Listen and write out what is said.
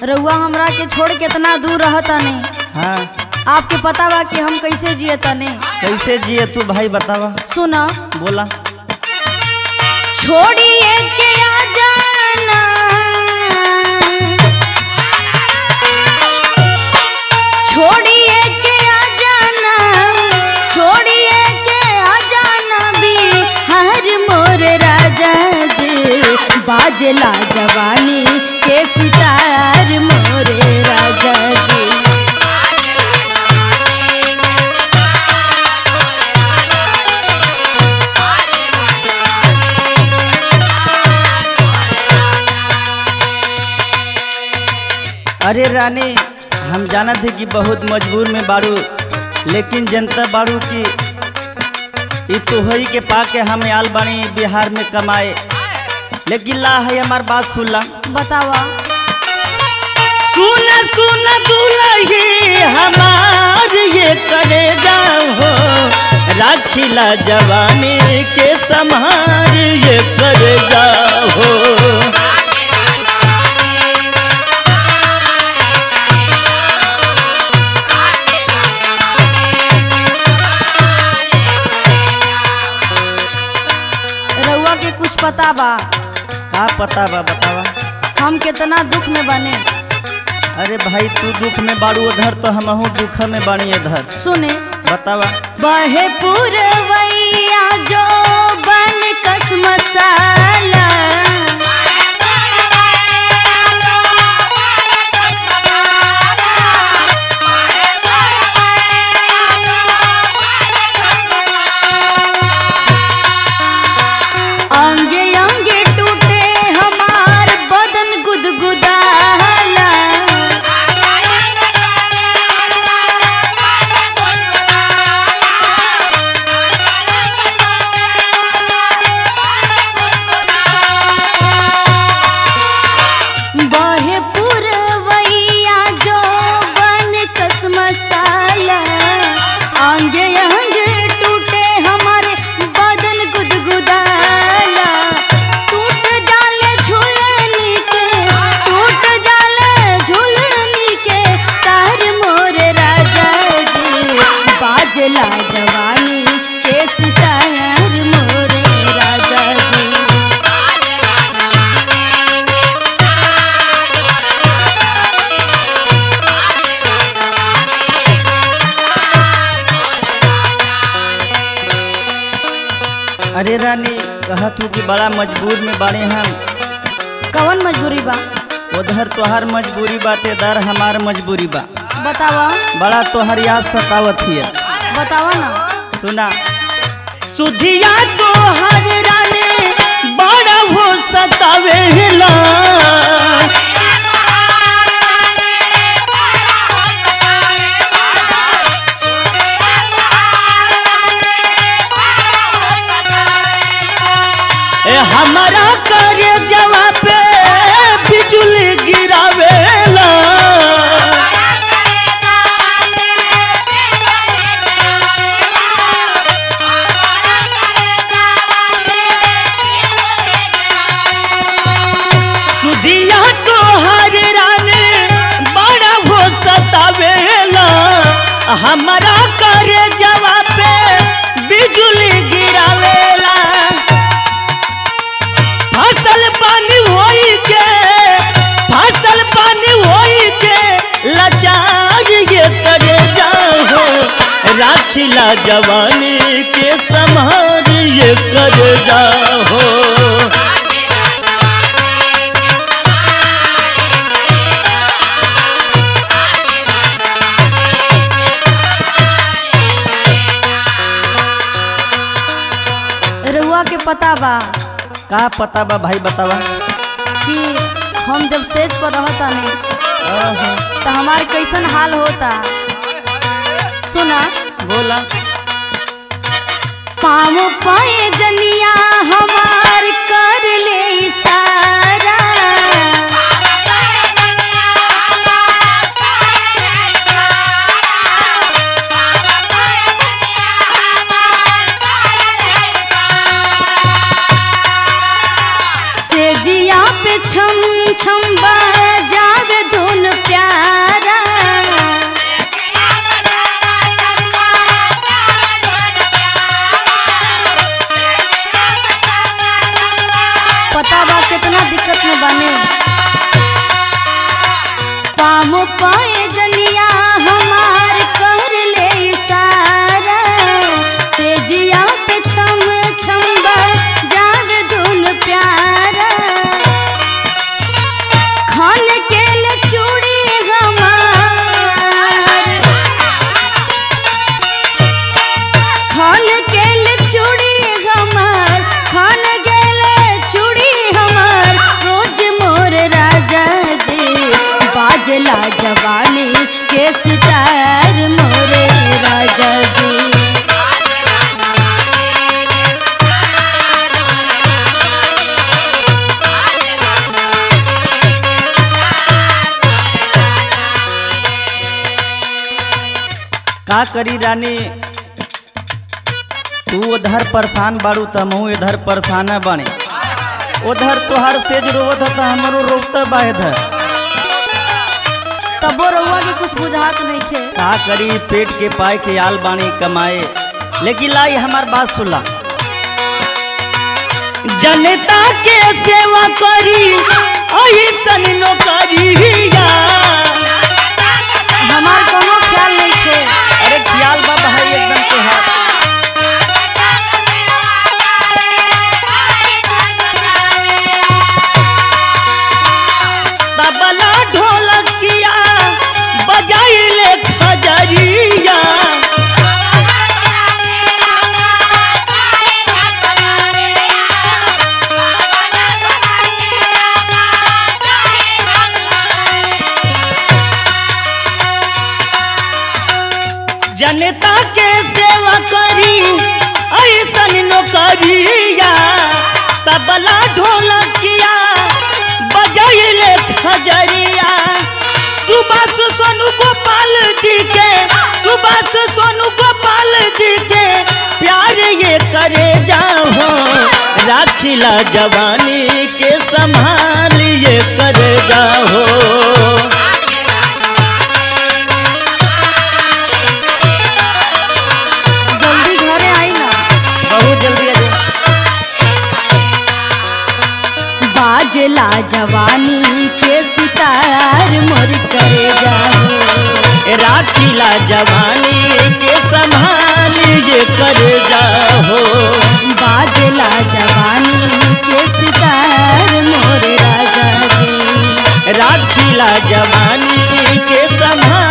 रउआ हमरा के छोड़ केतना दूर रहता नहीं हाँ आपके पता बा कि हम कैसे जिए तने कैसे जिए तू भाई बतावा सुना बोला छोड़िए के आ जाना छोड़िए के आ जाना छोड़िए के आ जाना बिहार मोर राजा जी बाजला जवानी के सितार मोरे राजा जी अरे रानी हम जाना थे कि बहुत मजबूर में बाड़ू लेकिन जनता बाड़ू की ई तोहरी के पाके हम आल बानी बिहार में कमाए लेकिन ला है हमार बात सुन ला बतावा सुन सुन दुलही हमार ये करे जाओ राखिला जवानी के संहार ये करे जाओ रउआ के कुछ पता बा का पता बा बतावा हम कितना दुख में बने अरे भाई तू दुख में बाड़ू उधर तो हमहू दुख में बानी इधर सुने बतावा बहे पुरवैया जो बन कस मसाला अंगे अंगे टूटे हमार बदन गुदगुदाला बहे पुरवैया जो बन कस मसाला अंगे अंगे टूटे हमारे बदन गुदगुदाला टूट जाले झूलनी के टूट जाले झूलनी के तार मोर राजा जी बाजला जवानी के सितार मोर राजा जी अरे रानी कहा तू कि बड़ा मजबूर में बाड़े हम कवन मजबूरी बा उधर तोहार मजबूरी बाते दर हमार मजबूरी बा बतावा बड़ा तोहर याद सतावत हिय बतावा ना सुना सुधिया तोहर रानी बड़ा हो सतावेला ए हमारा करे जवा पे बिजुली गिरावेला सुधिया तोहर रानी बड़ा हो सतावेला हमारा करे जवा पे बिजुली गिरावेला फसल पानी होई के फसल पानी होई के लाचार ये करे जाओ राखिला जवानी के संहार ये करे जाओ रउआ के पता बा का पता बा भाई बतावा कि हम जब सेज पर रहता नहीं आहा, तो हमार कैसन हाल होता सुना बोला पाँव पाए जनिया हमार कर ले इशारा से जिया पे छम छम जावे धुन पाम पाए जनिया हमार कर ले इशारा से जिया पे छम छम जावे धुन प्यारा खान के ले चूड़ी हमार खान के ले चूड़ी हमार खान गेले चूड़ी हमार रोज मोर राजा जी बाजला जवानी के सितार मोरे राजा जी का करी रानी तू उधर परेशान बाड़ू त हमहू इधर परेशान बानी उधर तोहार सेज रोवत त हमरो रोवत बा इधर तबो रउआ के कुछ बुझात नहीं खे का करी पेट के पाए के आल बानी कमाए लेकिन लाई हमार बात सुला जनता के सेवा करी ऐसन नौकरिया हमार कोनो ख्याल नहीं खे अरे ख्याल बा भाई एकदम तोहार तबला ढोलकिया बजाइले खजरिया जनता के सेवा करी ऐसन नौकरिया तबला ढोलकिया बजाइले खजरिया सुभाष सोनू गोपाल जी के सुभाष सोनू गोपाल जी के प्यार ये करे जाओ राखिला जवानी के संभाल ये करे जाओ जल्दी घरे आई ना बहुत जल्दी आ जाओ। बाजला जवानी के सितार मोर करे जाओ राखिला जवानी के संभाल ये कर जाओ बाजला जवानी के सितार मोर राजा जी राखिला जवानी के संभाल